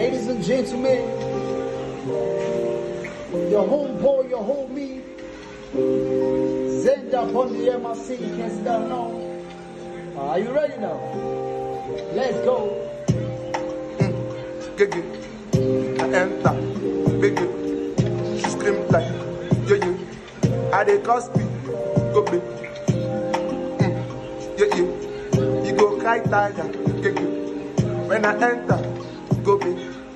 Ladies and gentlemen, your homeboy, your homie, Zenda upon the MRC, can't stop now. Are you ready now? Let's go. Gigi, I enter, biggie, she scream like, yeah, yeah, I dey cause me, go big, mm, yeah, yeah, you go cry tiger, Gigi, when I enter, go big.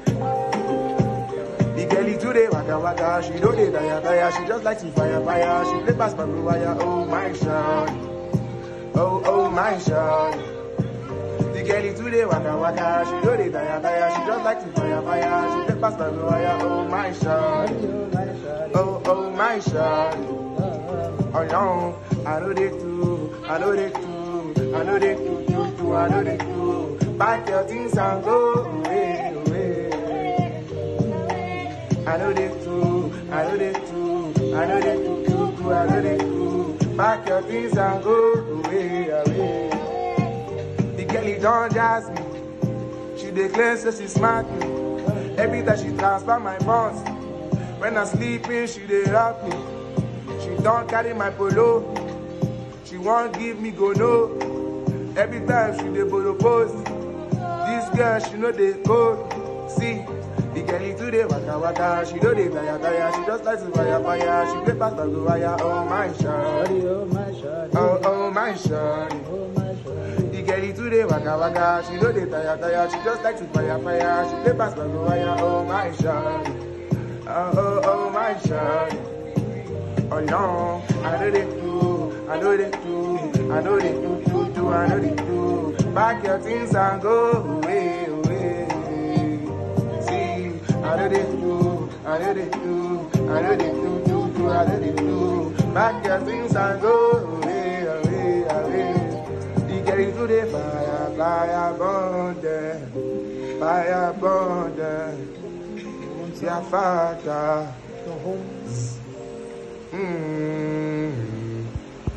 The girlie today waka waka, she know dey tire tire, she just like to fire fire, she play pass my wire, oh my shawty, oh oh my shawty. The girl is today waka waka, she know they tire tire, she just like to fire fire, she take past the wire, oh my shawty, oh oh my shawty, oh no, I know they do, I know they do, I know they do, do, do, I know they do, pack your things and go away, away. I know they do, I know they do, I know they do, do, do, I know they do, pack your things and go away, away. The girl he don't jazz me. She declares that she smart me. Every time she transfer my funds. When I'm sleeping, she dey rock me. She don't carry my polo. She won't give me go no. Every time she dey borrow post. This girl she know they code. See, the girl he today waka waka. She know they tire tire. She just like to fire fire. She play past the wire. Oh my shawty. Oh my shawty, Oh oh my shawty. oh my shawty. The girl today waka waka, she know they tire tire, she just like to fire fire, she play pass by the wire, oh my shawty, oh oh oh my shawty, oh no, I know they do, I know they do, I know they do, do, do, I know they do, pack your things and go away, away, see, I know they do, I know they do, I know they do, do, do, I know they do, pack your things and go away, away, away. The girl is to the fire, fire burn them, fire burn them. Your father, The home. mm,